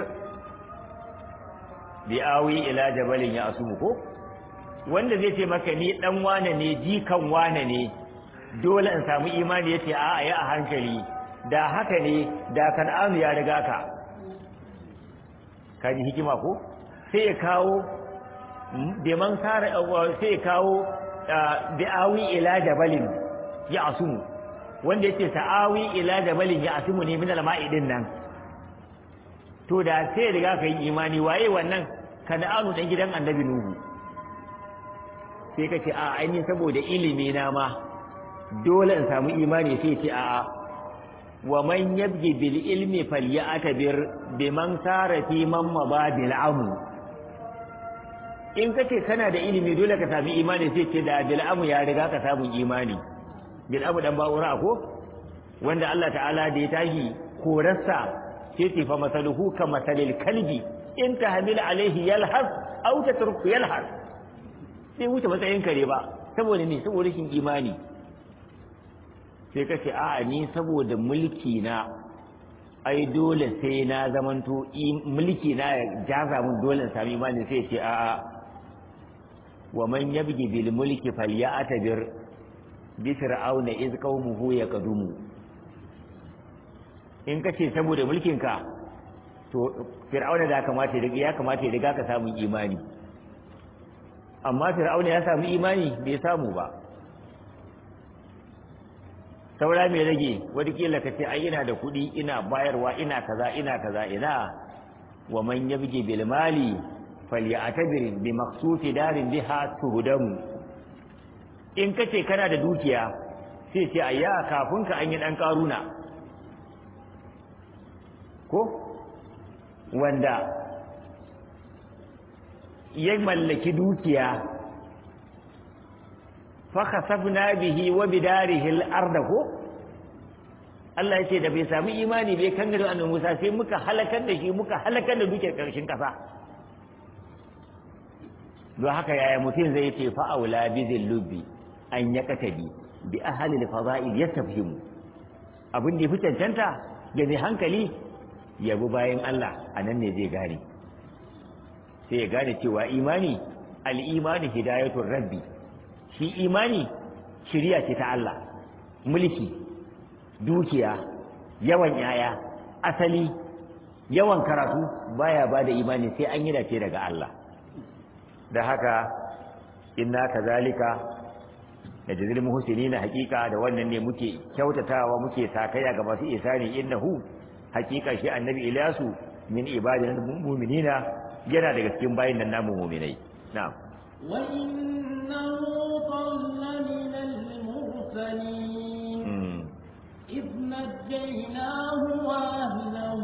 bi awi ila jabalin ya asumu ko wanda zai ce maka ni dan wane ne jikan wane ne dole in samu imani yace a a ya a hankali da haka ne da kan'anu ya riga ka kaji hikima ko sai ya kawo biman sara sai ya kawo bi'awi ila jabalin ya asumu wanda yake sa'awi ila jabalin ya asumu ne min al-ma'i din nan to da sai riga ka yi imani waye wannan kana'anu dan gidan annabi nuhu sai ka ce a ainihin saboda ilimi na ma dole in samu imani sai ce a wa man yabgi bil ilmi falyatabir biman sara fi man mababil amu in kace kana da ilimi dole ka sami imani sai ce da bil amu ya riga ka samu imani bil amu dan ba'ura ko wanda Allah ta'ala da ya tashi korarsa sai ce fa masaluhu ka masalil kalbi in tahmil alaihi yalhas aw tatruku yalhas sai wuce matsayin kare ba saboda ne saboda rashin imani sai ka ce a'a ni saboda mulki na ai dole sai na zamanto mulki na ya jaza mun dole in sami imani sai ce a'a wa man yabgi bil mulki falyatabir bi fir'auna iz qaumuhu yaqdumu in ka ce saboda mulkin ka to fir'auna da kamata ya kamata ya riga ka samu imani amma fir'auna ya samu imani bai samu ba saura mai rage wadakila ka ce ai ina da kuɗi ina bayarwa ina kaza ina kaza ina wa man yabgi bil mali falyatabir bi maqsufi darin biha tuhdamu in kace kana da dukiya sai ce ayya kafin ka an yi dan karuna ko wanda ya mallaki dukiya fakasafna bihi wa bidarihi al-ard ko Allah yace da bai sami imani bai kan gado annabi Musa sai muka halakar da shi muka halakar da dukiyar karshen kasa don haka yaya mutum zai ce fa aula bi zillubi an yakatabi bi ahli al-fada'il yastafhimu abin da ya fi cancanta ga mai hankali yabi bayan Allah anan ne zai gane sai ya gane cewa imani al-imani hidayatul rabbi shi imani shiriya ce ta Allah mulki dukiya yawan yaya asali yawan karatu baya ba da imani sai an yi dace daga Allah da haka inna kazalika da jazil muhsinina hakika da wannan ne muke kyautatawa muke sakaya ga masu isani innahu hakika shi annabi Ilyasu min ibadina mu'minina yana daga cikin bayin nan namu mu'minai na'am وإنه ضل من المرسلين إذ نجيناه وأهله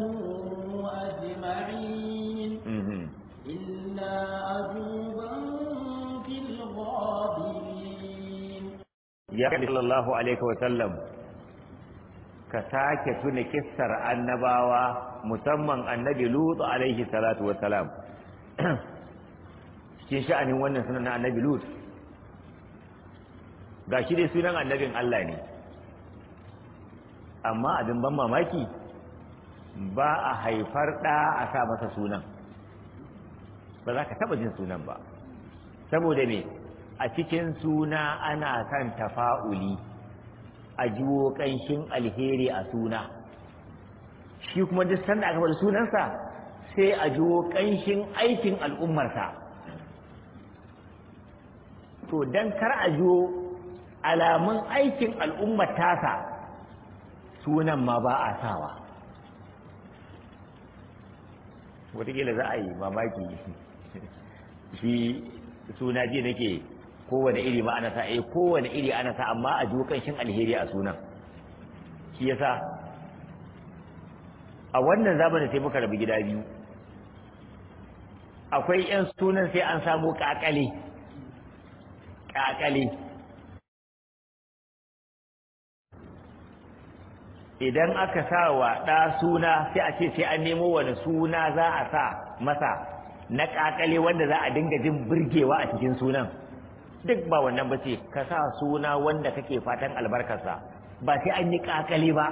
أجمعين إلا عجوبا في الغابرين يا صلى الله عليه وسلم ka sake tuna kissar annabawa musamman annabi Lut alaihi salatu wassalam cikin sha'anin wannan sunan na annabi Lut ga shi dai sunan annabin Allah ne amma abin ban mamaki ba a haifar ɗa a sa masa sunan ba za ka taɓa jin sunan ba saboda me a cikin suna ana son tafa'uli a jiwo ƙanshin alheri a suna shi kuma duk sanda aka faɗi sunansa sai a jiwo ƙanshin aikin al'ummarsa to dan kar a jiwo alamun aikin al'ummar tasa sunan ma ba a sawa wataƙila za a yi mamaki shi suna ji nake kowane iri ma ana sa eh kowane iri ana sa amma a ji kanshin alheri a sunan shi yasa a wannan zamanin sai muka rabu gida biyu akwai yan sunan sai an samu kakale kakale idan aka sa wa ɗa suna sai a ce sai an nemo wani suna za a sa masa na kakale wanda za a dinga jin burgewa a cikin sunan duk ba wannan ba ce ka sa suna wanda kake fatan albarkarsa ba sai an yi kakale ba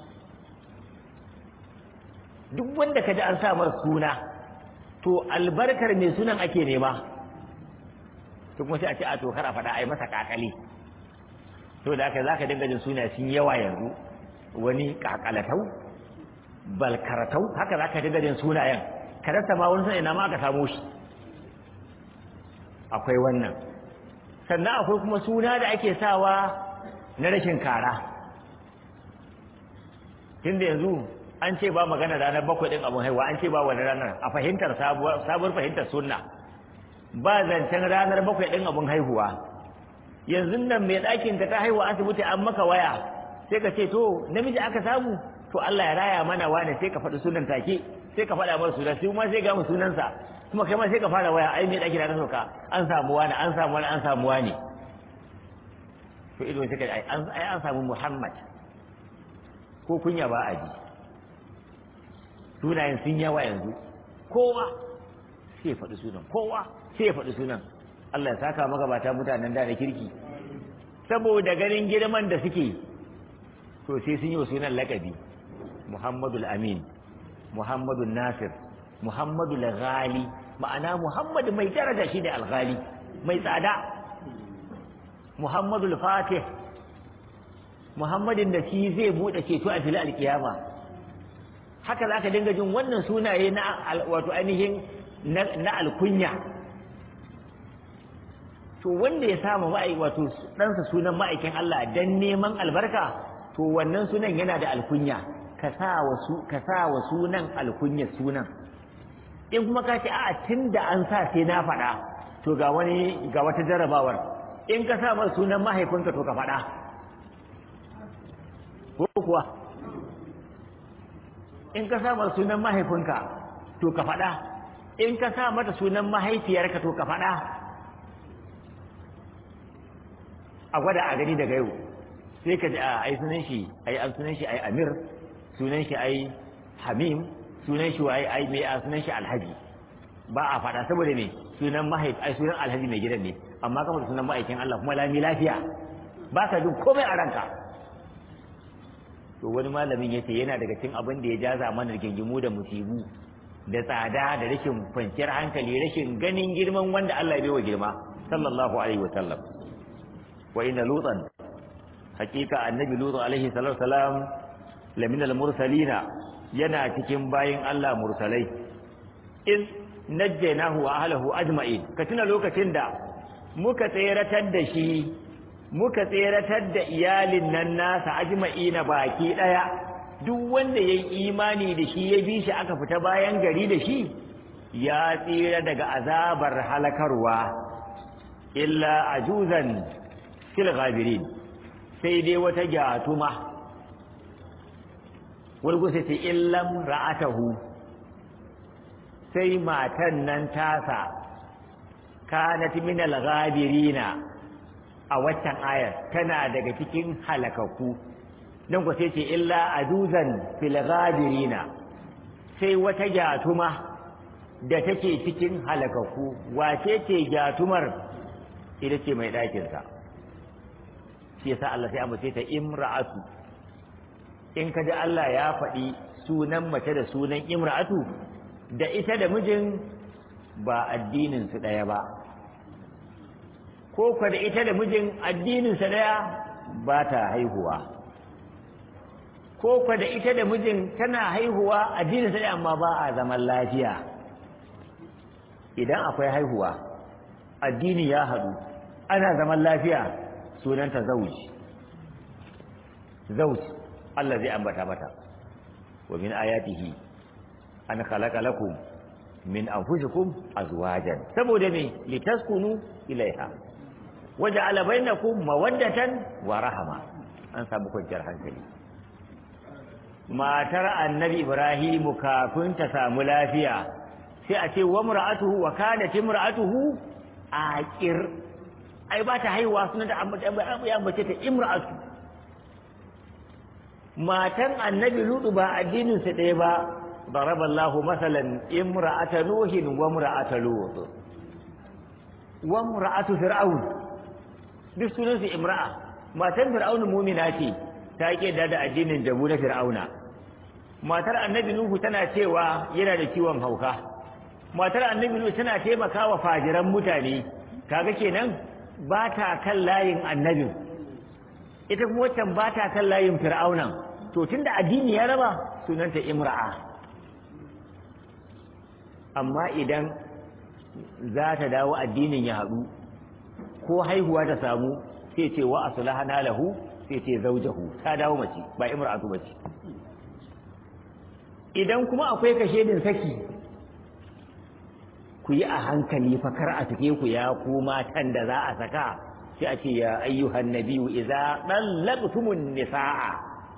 duk wanda ka ji an sa mar suna to albarkar mai sunan ake nema to kuma sai a ce a to kar a faɗa a yi masa kakale to da haka za ka dinga jin suna sun yawa yanzu wani kakalatau balkaratau haka za ka dinga jin sunayen ka rasa ma wani sanin ina ma aka samo shi akwai wannan sannan akwai kuma suna da ake sawa na rashin kara tunda yanzu an ce ba magana ranar bakwai ɗin abin haihuwa an ce ba wani ranar a fahimtar sabuwar fahimtar sunna ba zancen ranar bakwai ɗin abin haihuwa yanzu nan mai ɗakin ta ta haihuwa asibiti an maka waya sai ka ce to namiji aka samu to Allah ya raya mana wane sai ka faɗi sunan take sai ka faɗa masa sunan sai kuma sai ga mu sunansa kuma kai ma sai ka fara waya ai mai ɗakin ta sauka an samu wani an samu wani an samu wani to ido sai ka ai an samu Muhammad ko kunya ba a ji sunayen sun yawa yanzu kowa sai faɗi sunan kowa sai faɗi sunan Allah ya saka magabata mutanen da da kirki saboda ganin girman da suke to sai sun yi wa sunan lakabi Muhammadul Amin Muhammadul Nasir Muhammadul Ghali ma'ana Muhammad mai daraja shi ne alghali mai tsada Muhammadul Fatih Muhammadin da shi zai buɗe ceto a fili alkiyama haka za ka dinga jin wannan sunaye na wato ainihin na alkunya to wanda ya samu ma'ai wato ɗansa sunan ma'aikin Allah dan neman albarka to wannan sunan yana da alkunya ka sa wa sunan alkunya sunan in kuma ka ce a'a tun da an sa sai na faɗa to ga wani ga wata jarrabawar in ka sa mar sunan mahaifinka to ka faɗa ko kuwa in ka sa mata sunan mahaifinka to ka faɗa in ka sa mata sunan mahaifiyarka to ka faɗa a gwada a gani daga yau sai ka ji a ai sunan shi ai an sunan shi ai amir sunan shi ai hamim sunan shi ai ai mai a sunan shi alhaji ba a faɗa saboda me sunan mahaif ai sunan alhaji mai gidan ne amma kamar sunan ma'aikin Allah kuma lami lafiya ba ka jin komai a ranka to wani malamin yace yana daga cikin abin da ya jaza mana rigingimu da musibu da tsada da rashin kwanciyar hankali rashin ganin girman wanda Allah ya bai wa girma sallallahu alaihi wa sallam wa inna lutan hakika annabi lutu alaihi salatu wasalam lamin al-mursalina yana cikin bayin Allah mursalai in najjaynahu wa ahlihi ajma'in ka tuna lokacin da muka tseratar da shi muka tseratar da iyalin nan nasa ajma'ina baki daya duk wanda yayi imani da shi ya bi shi aka fita bayan gari da shi ya tsira daga azabar halakarwa illa ajuzan fil ghabirin sai dai wata gyatuma wulgu sai ce illam ra'atahu sai matan nan tasa kanat min al-ghabirina a waccan ayar tana daga cikin halakaku nan ku sai ce illa aduzan fil ghabirina sai wata gyatuma da take cikin halakaku wace ce gyatumar ita ce mai ɗakinsa shi yasa Allah sai ambace ta imra'atu in kaji Allah ya faɗi sunan mace da sunan imra'atu da ita da mijin ba addinin su ɗaya ba ko kwa da ita da mijin addininsa ɗaya ba ta haihuwa ko kwa da ita da mijin tana haihuwa addininsa ɗaya amma ba a zaman lafiya idan akwai haihuwa addini ya haɗu ana zaman lafiya sunanta zauji zauji Allah zai ambata mata wa min ayatihi an khalaqa lakum min anfusikum azwajan saboda me litaskunu ilaiha waja'ala bainakum mawaddatan wa rahama an samu kwanciyar hankali matar annabi ibrahim kafin ta samu lafiya sai a ce wa mur'atuhu wa kanat imra'atuhu aqir ai ba ta haihuwa sunan da ya ambace ta imra'atu matan annabi lutu ba addinin sa ɗaya ba ضرب الله مثلا امرأة نوح وامرأة لوط وامرأة فرعون duk sunansu imra'a matan fir'auna mumina ce ta ke da da addinin jabu na fir'auna matar annabi nuhu tana cewa yana da ciwon hauka matar annabi nuhu tana taimakawa fajiran mutane kaga kenan ba ta kan layin annabin ita kuma waccan ba ta kan layin fir'aunan to tunda addini ya raba sunanta imra'a amma idan za ta dawo addinin ya haɗu ko haihuwa ta samu sai ce wa aslahana lahu sai ce zaujahu ta dawo mace ba imra'atu bace idan kuma akwai kashedin saki ku yi a hankali fa kar a sake ku ya ku matan da za a saka sai a ce ya ayyuhan nabiyyu idza dallaqtumun nisaa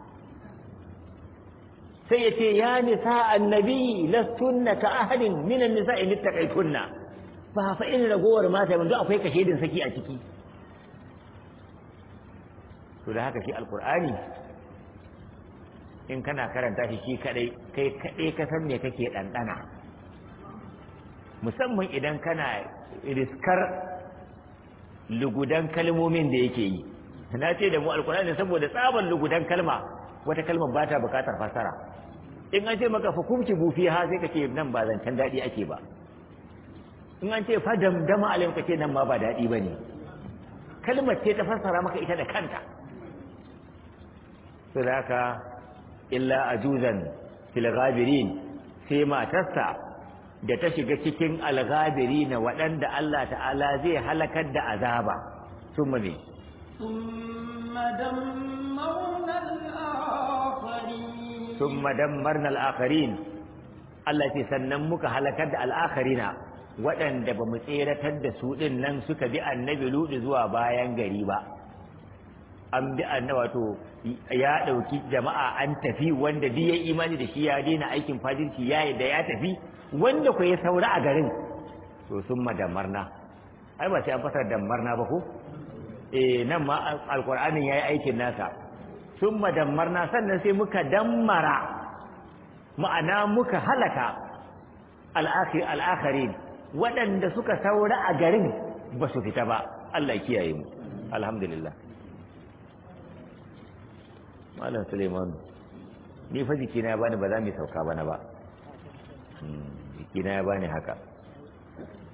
sai ya ce ya nisa annabi lastunna ka ahadin min an-nisa'i littaqaytunna ba fa in ragowar mata yanzu akwai kashedin saki a ciki to da haka shi alqur'ani in kana karanta shi shi kadai kai kadai ka san me kake dandana musamman idan kana riskar lugudan kalmomin da yake yi na ce da mu alkur'ani saboda tsaban lugudan kalma wata kalmar ba ta bukatar fasara in an ce maka fa kumci bufi ha sai ka ce nan ba zancen daɗi ake ba in an ce fa damdama alayhim ka ce nan ma ba daɗi ba ne kalmar ce ta fassara maka ita da kanta su da haka illa ajuzan fil ghabirin sai matarsa da ta shiga cikin alghabiri na waɗanda Allah ta'ala zai halakar da azaba sun ne ثم دمرنا الآخرين ثم دمرنا الآخرين Allah ce sannan muka halakar da al'akharina waɗanda ba mu tseratar da su ɗin nan suka bi annabi ludu zuwa bayan gari ba an bi annabi wato ya ɗauki jama'a an tafi wanda duk ya imani da shi ya daina aikin fajirci ya da ya tafi wanda ku ya saura a garin to sun madamarna ai ba sai an fasar damarna ba ko eh nan ma alqur'anin yayi aikin nasa sun madamarna sannan sai muka dammara ma'ana muka halaka al'akhir al'akharin waɗanda suka saura a garin ba su fita ba Allah ya kiyaye mu alhamdulillah malam Suleiman ni fa jikina ya bani ba za mu sauka bana ba jikina ya bani haka